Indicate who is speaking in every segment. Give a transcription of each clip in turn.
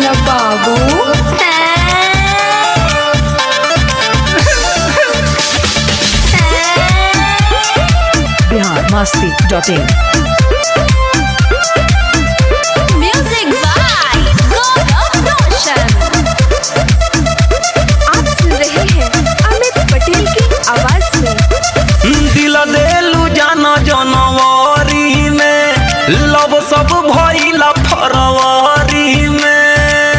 Speaker 1: मेरा बाबू
Speaker 2: Bihar Masti dot in
Speaker 1: music by Gaurav Roshan आप सुन रहे हैं अमित पटेल की आवाज में
Speaker 3: दिल देलू जाना जनवरी में लब सब भइला फरवरी में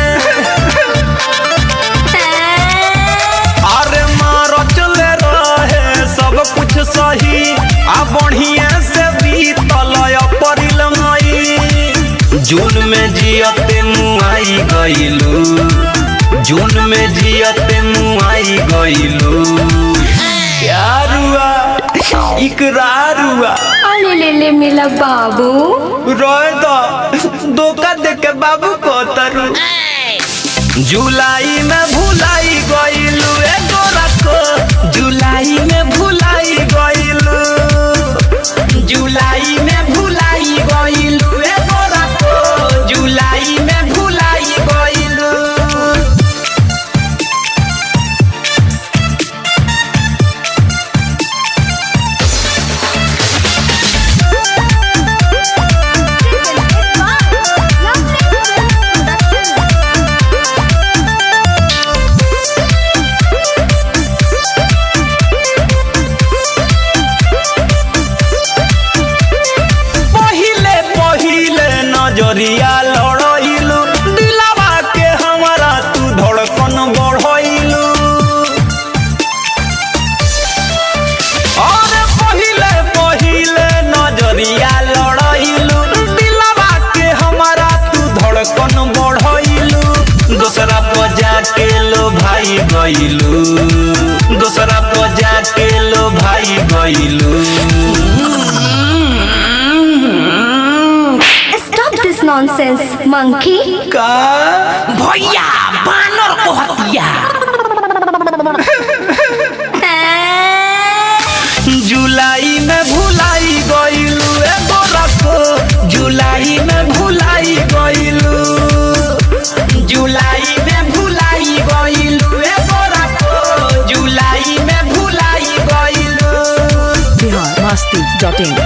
Speaker 3: अरे मार चले रहे सब कुछ सही आ बढ़िया से बीतल अप्रैल मई जून में जियते मुआई गइलू जून में जियते मुआई गइलू प्यार हुआ इकरार हुआ
Speaker 1: अरे ले ले मेरा बाबू
Speaker 3: रोए दो धोखा दे के बाबू को तरु जुलाई में भुलाई गइलू ए गोरा को जुलाई में भुलाई गइलू जुलाई में भुलाई गइलू ए गोरा को जुलाई में भुलाई गइलू पहिले पहिले नजरिया लड़ैलू दिलावा के हमारा तू धड़कन बढ़ैलू और पहिले पहिले नजरिया लड़ैलू दिलावा के हमारा तू धड़कन बढ़ैलू दूसरा पर जाके लो भाई गइलू दूसरा पर जाके लो भाई गइलू
Speaker 1: Stop this nonsense, monkey.
Speaker 3: का भैया बानर को हतिया जुलाई में भुलाई गइलू ए गोरा को जुलाई में भुलाई गइलू जुलाई में भुलाई गइलू ए गोरा को जुलाई में भुलाई गइलू
Speaker 2: Bihar Masti dot in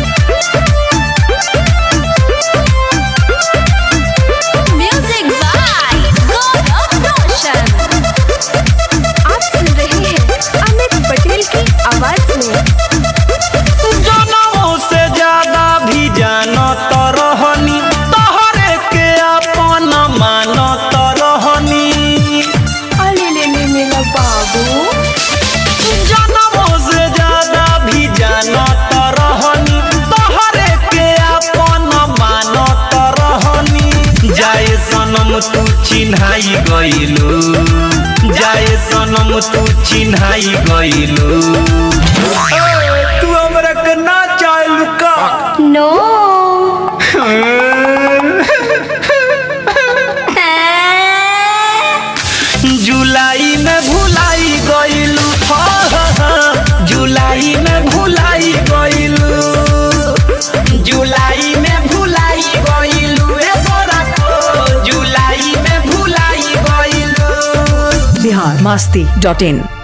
Speaker 1: Music by Gaurav Roshan आप सुन रहे हैं अमित पटेल की आवाज में
Speaker 3: जनमों से ज्यादा भी जानत रहनी तोहरे के अपन मानत रहनी
Speaker 1: अरे ले ले मेरा बाबू
Speaker 3: जनमों से ज्यादा भी जानत रहनी तोहरे के अपन मानत रहनी जाए सनम तू चिन्हाई गइलू जाए सनम तू चिन्हाई गइलू तू हमरा के ना चाहलू का
Speaker 1: नो
Speaker 3: जुलाई में भुलाई गइलू हाँ, हाँ, हाँ, जुलाई में भुलाई गइलू जुलाई में भुलाई गइलू ए गोरा को जुलाई में भुलाई गइलू
Speaker 2: बिहार मस्ती डॉट इन